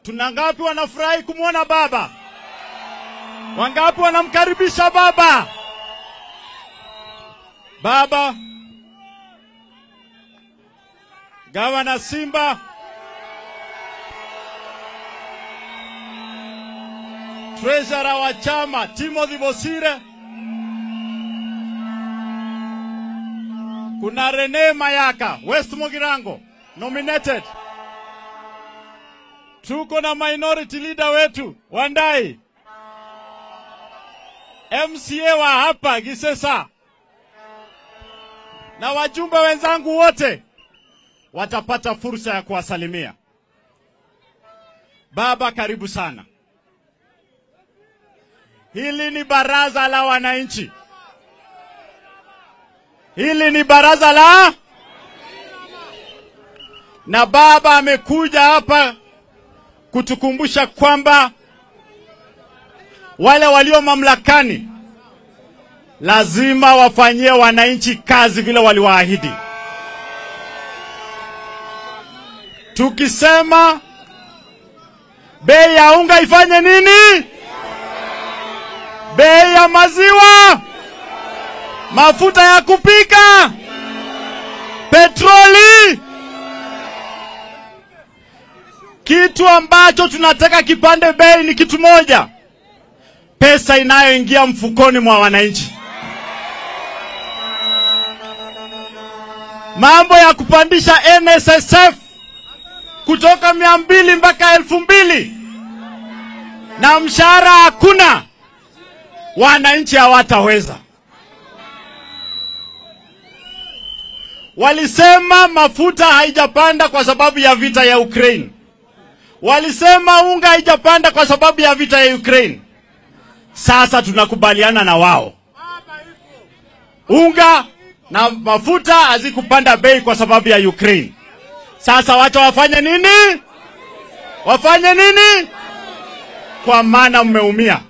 Tuna ngapi wanafurahi kumwona baba? Wangapi wanamkaribisha baba? Baba Gavana Simba, treasurer wa chama Timothy Bosire, kuna Rene Mayaka West Mugirango nominated. Tuko na minority leader wetu Wandai, MCA wa hapa Gisesa na wajumbe wenzangu wote watapata fursa ya kuwasalimia. Baba, karibu sana. Hili ni baraza la wananchi, hili ni baraza la na baba amekuja hapa kutukumbusha kwamba wale walio mamlakani lazima wafanyie wananchi kazi vile waliwaahidi. Tukisema bei ya unga ifanye nini? Bei ya maziwa, mafuta ya kupika, petroli, kitu ambacho tunataka kipande bei ni kitu moja, pesa inayoingia mfukoni mwa wananchi. Mambo ya kupandisha NSSF kutoka mia mbili mpaka elfu mbili na mshahara hakuna, wananchi hawataweza. Walisema mafuta haijapanda kwa sababu ya vita ya Ukraine. Walisema unga haijapanda kwa sababu ya vita ya Ukraine. Sasa tunakubaliana na wao, unga na mafuta hazikupanda bei kwa sababu ya Ukraine. Sasa wacha wafanye nini? Wafanye nini? Kwa maana mmeumia.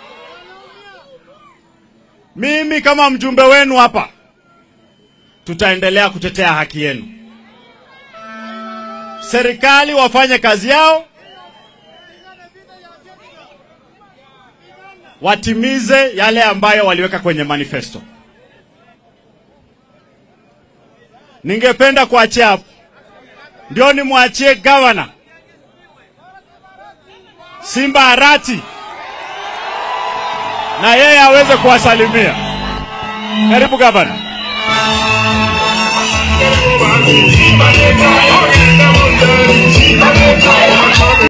Mimi kama mjumbe wenu hapa, tutaendelea kutetea haki yenu. Serikali wafanye kazi yao, watimize yale ambayo waliweka kwenye manifesto. Ningependa kuachia hapo ndio nimwachie gavana Simba Arati na yeye aweze kuwasalimia. Karibu gavana.